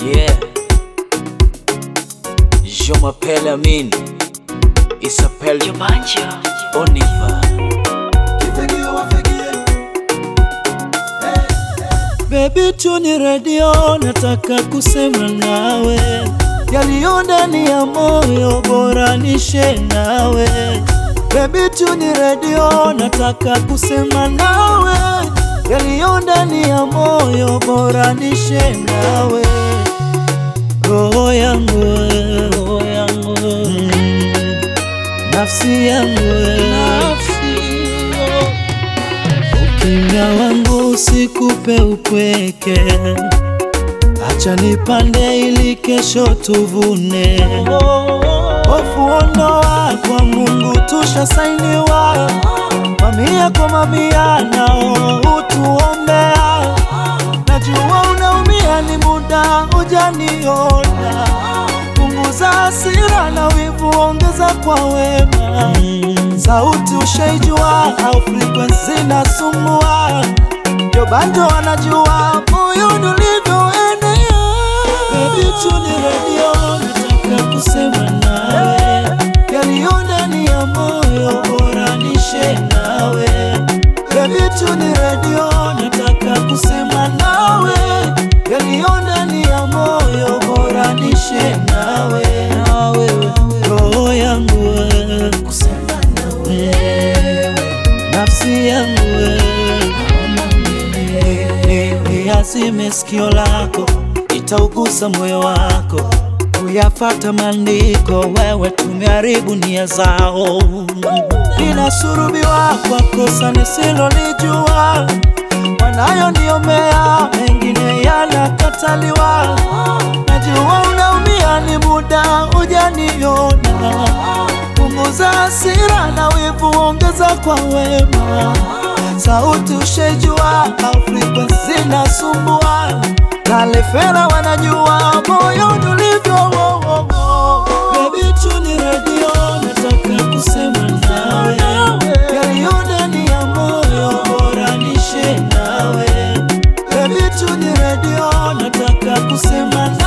Yeah. Je m'appelle Amin. Il s'appelle Oniva. Baby tuni radio, nataka kusema nawe yaliyo ndani ya moyo, bora nishe nawe. Baby tuni radio, nataka kusema nawe yaliyo ndani ya moyo, bora nishe nawe. Roho yangu, we, roho yangu, mm, nafsi yangu, we, Ukimya wangu usikupe upweke, acha nipande ili kesho tuvune. Hofu ondoa, kwa Mungu tushasainiwa, mamia kwa mamia nao utuombea. Najua unaumia, ni muda hujaniona. Punguza hasira na wivu, ongeza kwa wema. Sauti ushaijua au frequency nasumbua, ndio bando wanajua moyoni ulivyoenea. Baby tuni radio, nataka kusema nawe yaliyo ndani ya moyo, bora nishe nawe. Baby tuni radio, nataka kusema nawe yaliyo ndani ya moyo, bora nishe nawe. Roho yangu wewe, wewe, nafsi yangu wewe, niazime sikio lako, itaugusa moyo wako, kuyafata maandiko, wewe tumeharibu nia zao. Ninasurubiwa kwa kosa nisilolijua, wanayoniomea mengine yanakataliwa. Najua unaumia, ni muda hujaniona. Punguza hasira na wivu, ongeza kwa wema. Sauti ushejua au frequency nasumbua, kalefera wanajua moyo ulivyo. Baby tuni radio, nataka kusema nawe yaliyo ndani ya moyo, bora nishe nawe. Baby tuni radio, nataka kusema